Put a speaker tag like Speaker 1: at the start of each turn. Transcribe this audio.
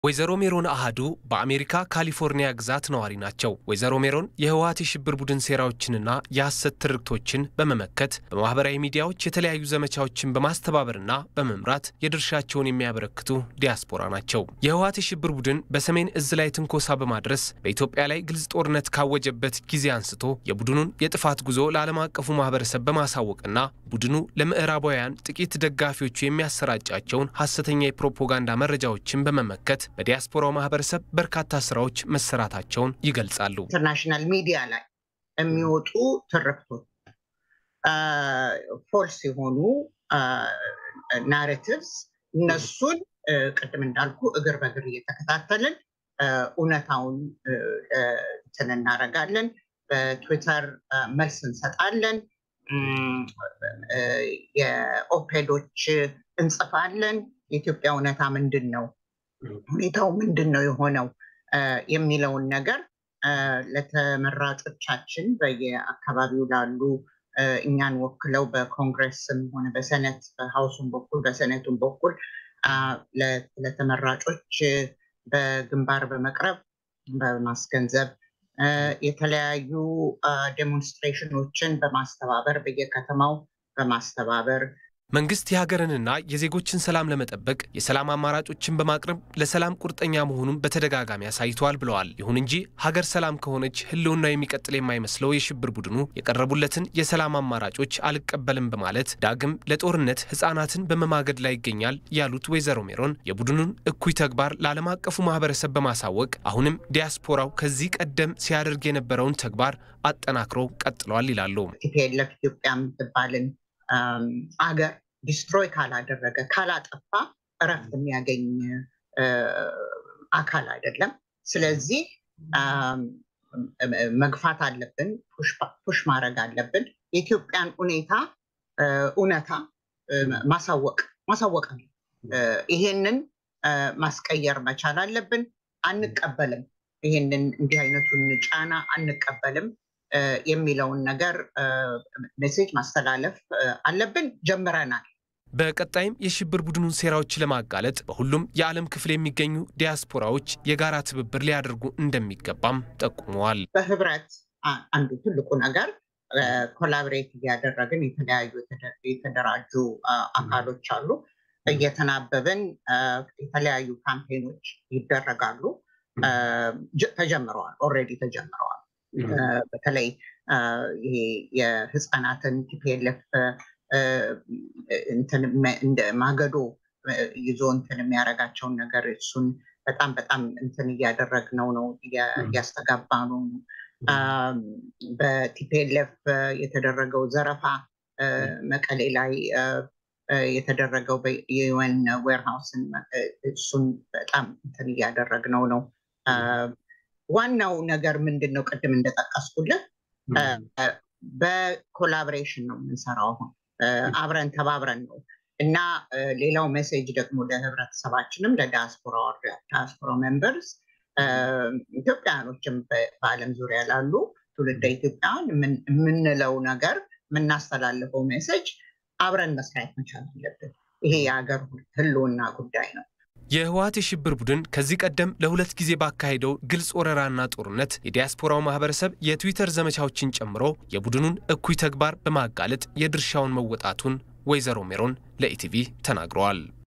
Speaker 1: ወይዘሮ ሜሮን አሃዱ በአሜሪካ ካሊፎርኒያ ግዛት ነዋሪ ናቸው። ወይዘሮ ሜሮን የህወሀት የሽብር ቡድን ሴራዎችንና የሐሰት ትርክቶችን በመመከት በማህበራዊ ሚዲያዎች የተለያዩ ዘመቻዎችን በማስተባበርና በመምራት የድርሻቸውን የሚያበረክቱ ዲያስፖራ ናቸው። የህወሀት የሽብር ቡድን በሰሜን እዝ ላይ ትንኮሳ በማድረስ በኢትዮጵያ ላይ ግልጽ ጦርነት ካወጀበት ጊዜ አንስቶ የቡድኑን የጥፋት ጉዞ ለዓለም አቀፉ ማህበረሰብ በማሳወቅና ቡድኑ ለምዕራባውያን ጥቂት ደጋፊዎቹ የሚያሰራጫቸውን ሐሰተኛ የፕሮፓጋንዳ መረጃዎችን በመመከት በዲያስፖራው ማህበረሰብ በርካታ ስራዎች መሰራታቸውን ይገልጻሉ።
Speaker 2: ኢንተርናሽናል ሚዲያ ላይ የሚወጡ ትርክቶች ፎልስ የሆኑ ናሬቲቭስ እነሱን ቅድም እንዳልኩ እግር በእግር እየተከታተልን እውነታውን እንትን እናደርጋለን። በትዊተር መልስ እንሰጣለን። የኦፔዶች እንጽፋለን። የኢትዮጵያ እውነታ ምንድን ነው ሁኔታው ምንድን ነው የሆነው የሚለውን ነገር ለተመራጮቻችን በየአካባቢው ላሉ እኛን ወክለው በኮንግረስም ሆነ በሰነት በሀውሱም በኩል በሰነቱም በኩል ለተመራጮች በግንባር በመቅረብ በማስገንዘብ የተለያዩ ዴሞንስትሬሽኖችን በማስተባበር በየከተማው በማስተባበር
Speaker 1: መንግስት የሀገርንና የዜጎችን ሰላም ለመጠበቅ የሰላም አማራጮችን በማቅረብ ለሰላም ቁርጠኛ መሆኑን በተደጋጋሚ አሳይተዋል ብለዋል። ይሁን እንጂ ሀገር ሰላም ከሆነች ሕልውና የሚቀጥል የማይመስለው የሽብር ቡድኑ የቀረቡለትን የሰላም አማራጮች አልቀበልም በማለት ዳግም ለጦርነት ሕጻናትን በመማገድ ላይ ይገኛል ያሉት ወይዘሮ ሜሮን የቡድኑን እኩይ ተግባር ለዓለም አቀፉ ማህበረሰብ በማሳወቅ አሁንም ዲያስፖራው ከዚህ ቀደም ሲያደርግ የነበረውን ተግባር አጠናክሮ ቀጥለዋል ይላሉ።
Speaker 2: ቲፒኤልኤፍ ኢትዮጵያ የምትባልን አገር ዲስትሮይ ካላደረገ ካላጠፋ እረፍት የሚያገኝ አካል አይደለም። ስለዚህ መግፋት አለብን፣ ፑሽ ማድረግ አለብን። የኢትዮጵያን ሁኔታ እውነታ ማሳወቅ ማሳወቅ አለ። ይሄንን ማስቀየር መቻል አለብን። አንቀበልም፣ ይሄንን እንዲህ አይነቱን ጫና አንቀበልም የሚለውን ነገር ሜሴጅ ማስተላለፍ አለብን። ጀምረናል።
Speaker 1: በቀጣይም የሽብር ቡድኑን ሴራዎች ለማጋለጥ በሁሉም የዓለም ክፍል የሚገኙ ዲያስፖራዎች የጋራ ትብብር ሊያደርጉ እንደሚገባም ጠቁመዋል።
Speaker 2: በህብረት አንዱ ትልቁ ነገር ኮላብሬት እያደረግን የተለያዩ የተደራጁ አካሎች አሉ። እየተናበብን የተለያዩ ካምፔኖች ይደረጋሉ። ተጀምረዋል፣ ኦልሬዲ ተጀምረዋል። በተለይ ይሄ የህፃናትን ቲፒኤልኤፍ እንደ ማገዶ ይዞ እንትን የሚያደርጋቸውን ነገር እሱን በጣም በጣም እንትን እያደረግነው ነው እያስተጋባ ነው። በቲፒኤልኤፍ የተደረገው ዘረፋ መቀሌ ላይ የተደረገው የዩኤን ዌርሃውስን እሱን በጣም እንትን እያደረግነው ነው። ዋናው ነገር ምንድን ነው? ቅድም እንደጠቀስኩልህ በኮላቦሬሽን ነው የምንሰራው። አሁን አብረን ተባብረን ነው እና ሌላው ሜሴጅ ደግሞ ለህብረተሰባችንም ለዲያስፖራ ዲያስፖራ ሜምበርስ ኢትዮጵያውያኖችም በዓለም ዙሪያ ላሉ ትውልደ ኢትዮጵያውያን የምንለው ነገር የምናስተላልፈው ሜሴጅ አብረን መስራት መቻል አለብን። ይሄ የሀገር ህልውና ጉዳይ ነው።
Speaker 1: የህወሀት የሽብር ቡድን ከዚህ ቀደም ለሁለት ጊዜ ባካሄደው ግልጽ ወረራና ጦርነት የዲያስፖራው ማህበረሰብ የትዊተር ዘመቻዎችን ጨምሮ የቡድኑን እኩይ ተግባር በማጋለጥ የድርሻውን መወጣቱን ወይዘሮ ሜሮን ለኢቲቪ ተናግረዋል።